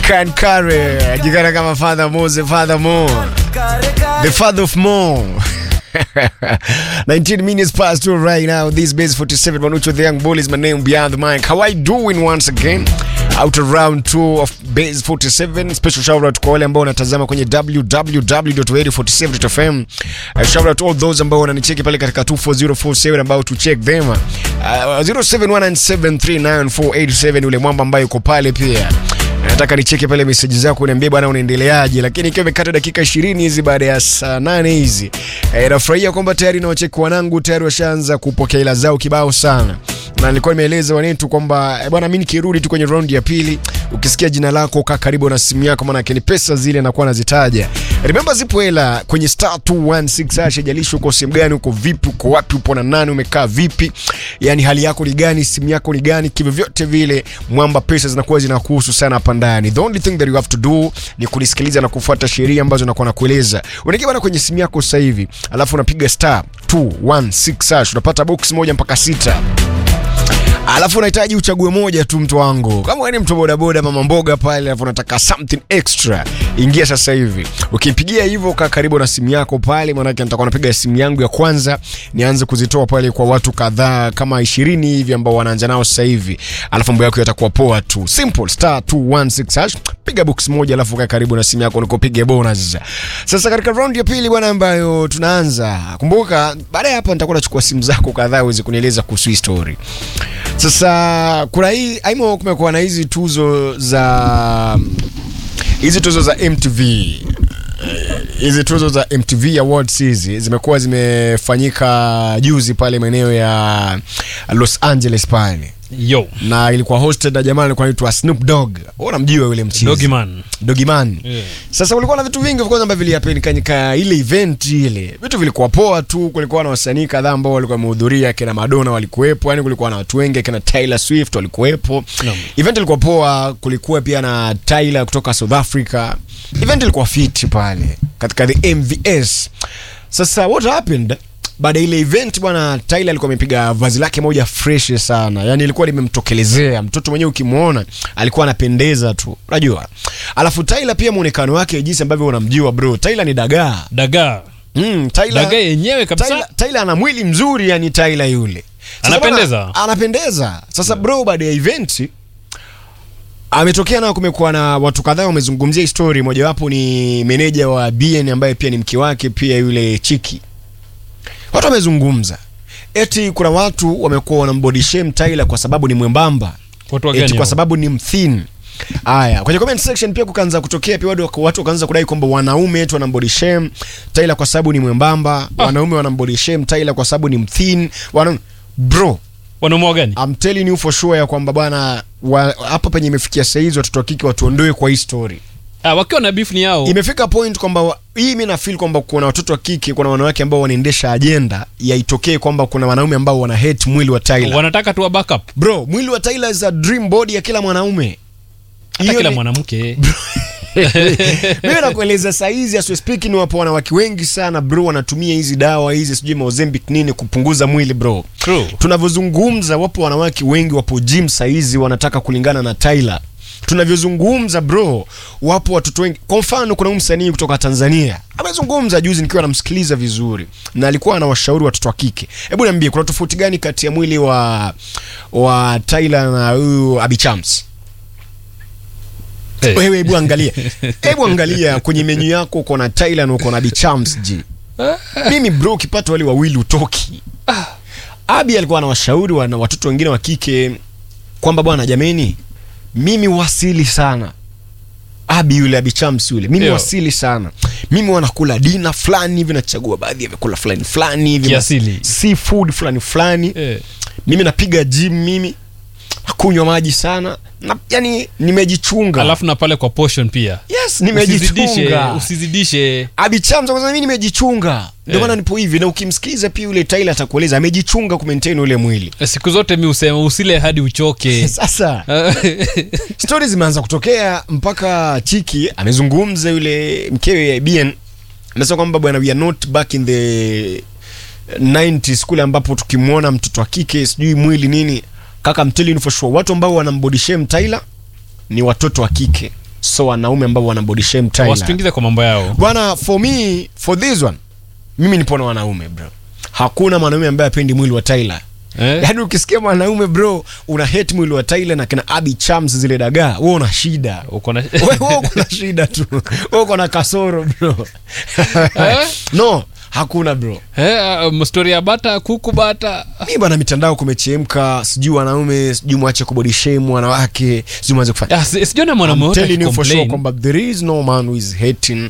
Can carry ajikana kama Father Mose, Father Mo, the father of Mo. 19 minutes past two right now. This base 47 Manucho the young bull is my name beyond the mic. How I doing once again? Out of round 2 of base 47. Special shout out kwa wale ambao wanatazama kwenye www.radio47.fm. Uh, shout out all those ambao wananicheki pale katika 24047 ambao to check them. Uh, 0719739487 ule mwamba ambaye uko pale pia nataka nicheke pale meseji zako niambie bwana unaendeleaje lakini ikiwa imekata dakika 20 hizi baada ya saa nane hizi e, nafurahia kwamba tayari na wacheki wanangu tayari washaanza kupokea ila zao kibao sana na nilikuwa nimeeleza wanetu kwamba e, bwana mi nikirudi tu kwenye raundi ya pili ukisikia jina lako kaa karibu na simu yako maanake ni pesa zile nakuwa nazitaja remember zipo hela kwenye star 216 hash jalishi uko sehemu gani uko vipi uko wapi upo na nani umekaa vipi yani hali yako ni gani simu yako ni gani kivyovyote vile mwamba pesa zinakuwa zinakuhusu sana hapa ndani the only thing that you have to do ni kunisikiliza na kufuata sheria ambazo nakuwa nakueleza unaingia bana kwenye simu yako sasa hivi alafu unapiga star 216 hash unapata box moja mpaka sita alafu unahitaji uchague moja tu mtu wangu kama wewe ni mtu bodaboda mama mboga pale alafu unataka something extra ingia sasa hivi ukipigia hivyo kaa karibu na simu yako pale maanake nitakuwa napiga simu yangu ya kwanza nianze kuzitoa pale kwa watu kadhaa kama ishirini hivi ambao wanaanza nao sasa hivi alafu mambo yako yatakuwa poa tu simple star 216 hash piga box moja alafu kaa karibu na simu yako nikupige bonus sasa katika round ya pili bwana ambayo tunaanza kumbuka baada ya hapa nitakuwa nachukua simu zako kadhaa uweze kunieleza kuhusu hii story sasa kuna hii aimo kumekuwa na hizi tuzo za hizi tuzo za mtv Eh, hizi tuzo za mtv awards hizi zimekuwa zimefanyika juzi pale maeneo ya los angeles pale yo na ilikuwa hosted na jamaa alikuwa anaitwa snoop dog unamjua yule mchizi dogiman dogiman Yeah. sasa kulikuwa na vitu vingi of course ambavyo vilihappenika ile event ile vitu vilikuwa poa tu kulikuwa na wasanii kadhaa ambao walikuwa wamehudhuria kina madonna walikuwepo yani kulikuwa na watu wengi kina taylor swift walikuwepo Naam. event ilikuwa poa kulikuwa pia na tyler kutoka south africa event ilikuwa fit pale katika the mvs sasa what happened baada ya ile event bwana tyler alikuwa amepiga vazi lake moja fresh sana yani ilikuwa limemtokelezea mtoto mwenyewe ukimwona alikuwa anapendeza tu unajua alafu tyler pia muonekano wake jinsi ambavyo unamjua bro tyler ni dagaa dagaa mm, tyler, dagaa yenyewe kabisa Tyler, Tyler ana mwili mzuri yani Tyler yule Sasa Anapendeza? bwana, anapendeza sasa bro baada ya event ametokea nao kumekuwa na watu kadhaa wamezungumzia hii story mojawapo ni meneja wa bn ambaye pia ni mke wake pia yule chiki watu wamezungumza eti kuna watu wamekuwa wanambody shame Tyler kwa sababu ni mwembamba watu wa eti gani kwa hao? sababu ni mthin Aya, kwenye comment section pia kukaanza kutokea pia watu watu wakaanza kudai kwamba wanaume eti wanambody shame Tyler kwa sababu ni mwembamba, Ah. wanaume wanambody shame Tyler kwa sababu ni mthin. Wana bro, wanaume wa gani I'm telling you for sure ya kwamba bwana wa- hapa penye imefikia saa hizi watoto wa kike watuondoe kwa hii story. ah, wakiwa na beef ni yao Imefika point kwamba wa- hii mimi na feel kwamba kuna watoto wa kike, kuna wanawake ambao wanaendesha ajenda ya itokee kwamba kuna wanaume ambao wana hate mwili wa Tyler. wanataka tu wa backup Bro, mwili wa Tyler is a dream body ya kila mwanaume. hata Hiyo kila ni- mwanamke mimi nakueleza saizi as we speak ni wapo wanawake wengi sana bro wanatumia hizi dawa hizi sijui Mozambique nini kupunguza mwili bro True. tunavyozungumza wapo wanawake wengi wapo gym saizi wanataka kulingana na Tyler tunavyozungumza bro wapo watoto wengi kwa mfano kuna huyu msanii kutoka Tanzania amezungumza juzi nikiwa namsikiliza vizuri na alikuwa anawashauri watoto wa kike hebu niambie kuna tofauti gani kati ya mwili wa wa Tyler na huyu Abichams Eh. wewe hebu angalia hebu angalia kwenye menyu yako uko na Tyler na uko na Bichams ji mimi bro ukipata wale wawili utoki Abi alikuwa anawashauri wana watoto wengine wa kike kwamba bwana jameni mimi wasili sana Abi yule Abi Chams yule mimi Yo. wasili sana mimi wanakula dina fulani hivi nachagua baadhi ya vyakula fulani fulani hivi Kiasili. seafood fulani fulani Eh. mimi napiga gym mimi nakunywa maji sana na, yani nimejichunga alafu na pale kwa portion pia yes usizidishe nimejichunga usizidishe abichamza kwanza mimi nimejichunga ndio Eh. maana nipo hivi na ukimsikiza pia yule Tyler atakueleza amejichunga kumaintain ule mwili siku zote mi usema usile hadi uchoke sasa stori zimeanza kutokea mpaka chiki amezungumza yule mkewe ya bn anasema kwamba bwana we are not back in the 90s kule ambapo tukimwona mtoto wa kike sijui mwili nini kaka I'm telling you for sure watu ambao wanambody shame Tyler ni watoto wa kike so wanaume ambao wana body shame Tyler. wasituingize kwa mambo yao bwana for me for this one mimi nipo na wanaume bro hakuna mwanaume ambaye apendi mwili wa Tyler eh? yaani ukisikia mwanaume bro una hate mwili wa Tyler na kina Abby Chams zile dagaa wewe una shida uko na wewe wewe uko na shida tu wewe uko na kasoro bro Eh? no hakuna bro eh, um, story ya bata kuku bata mi bwana mitandao kumechemka sijui wanaume sijui mwache kubody shame wanawake sijui mwache kufanya Ah, si- sijaona mwanaume I'm wote telling you for sure akicomplain. kwamba there is no man who is hating